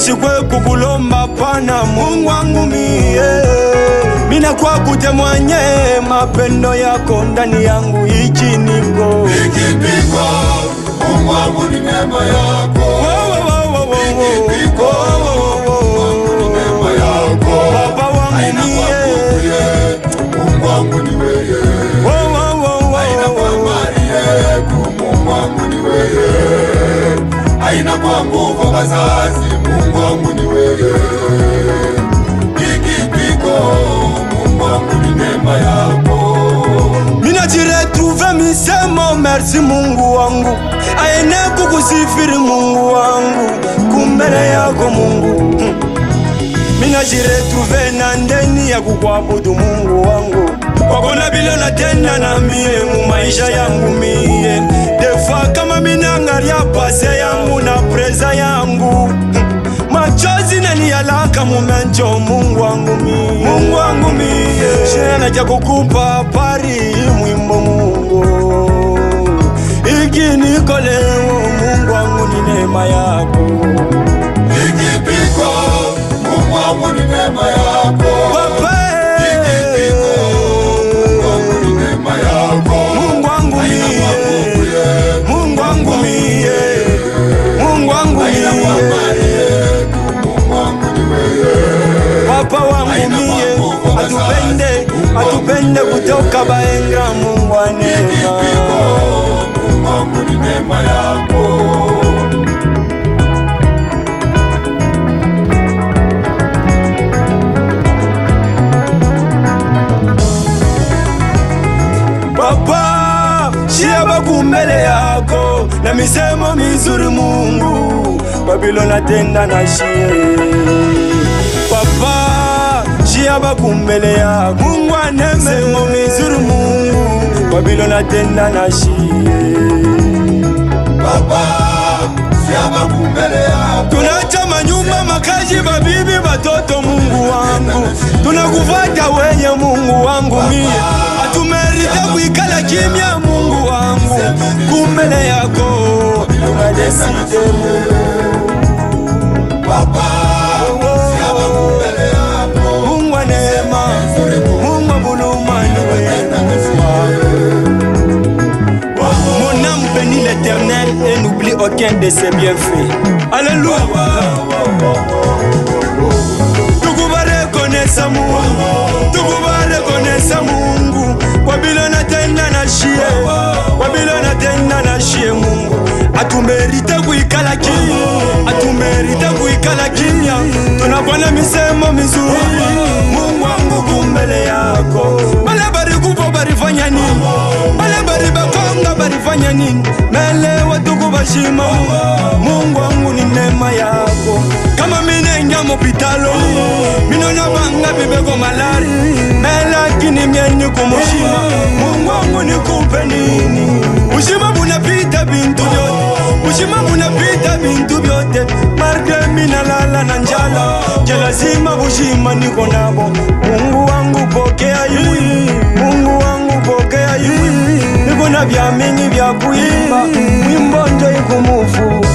shikwe kukulomba pana Mungu wangu mie mina kwa kutemwanye mapendo yako ndani yangu ichi niko Ikipigwa, Mungu wangu ni neema yako. Wo, wo, wo, wo, wo, wo. Ikipigwa, Wo, wo, wo, wo. Mungu ni neema yako. Baba wangu Haina mie. kwa nguvu yetu, Mungu wangu ni wewe. Wo, wo, wo, wo, Haina kwa wo. mali yetu, Mungu wangu ni wewe. Haina kwa nguvu wazazi, Mungu wangu ni wewe. Ikipigwa, Mungu wangu ni neema yako. mina jiretrouve misemo merci mungu wangu aene kukusifiri mungu wangu kumbele yako mungu Hmm. mina jiretrouve na ndeni ya kukwabudu mungu wangu wakona bile natenda na mie mu maisha yangu mie defa kama minangaria pase yangu na preza yangu Hmm. machozi naniyalaka mumencho mungu wangu mie mungu wangu mie shena ja kukupa pari mwimbo mungu iki niko leo mungu wangu ni neema yako Ikipigwa, Mungu wangu ni neema yako. Papa, Mungu wangu ni neema yako. mungu wangu Haina kwa nguvu mie yetu, mungu wangu mie mungu wangu haina kwa mie mali yetu, Mungu wangu ni wewe. papa wangu mie atupende atupende kutoka baenga mungu wa neema Mungu wangu ni neema yako. Papa, shia baku mbele yako na misemo mizuri Mungu, Babylon atenda na shie. Papa, shia baku mbele yako Mungu ane misemo mizuri Mungu, Babylon atenda na shie. Baba, siama kumbele yako. Tunacha manyumba, makazi, babibi, batoto, Mungu wangu, tunakufata wenye Mungu wangu mie, hatumerite kuikala kimya, Mungu wangu, kumbele yako tunadeside Baba, siama kumbele yako. Mungu wa neema, Mungu wa buluma, ni wewe. Mon âme bénit l'éternel et n'oublie aucun de ses bienfaits. Alléluia. Tukuba rekonesa Mungu, tukuba rekonesa Mungu. Babylon atenda na shie, Babylon atenda na shie Mungu. Atumerite kuikala kimya, atumerite kuikala kimya. Tunapana misemo mizuri, Mungu wangu kumbele yako. Bale bari kupo barifanya nini? Bale bari bakonga barifanya nini? Mele watuku bashima Mungu, Mungu wangu ni neema yako. Kama minenja mopitalo, minona banga bibeko malari. Melakini myeni kumushima, Mungu wangu nikupe nini? Ushima bunapita bintu vyote, ushima bunapita bintu vyote. Marge minalala na njala, je lazima bushima niko nabo. Mungu wangu pokea iwi, Mungu wangu pokea iwi. Niko na vya mingi vya kuimba, mwimbo njo ikumufu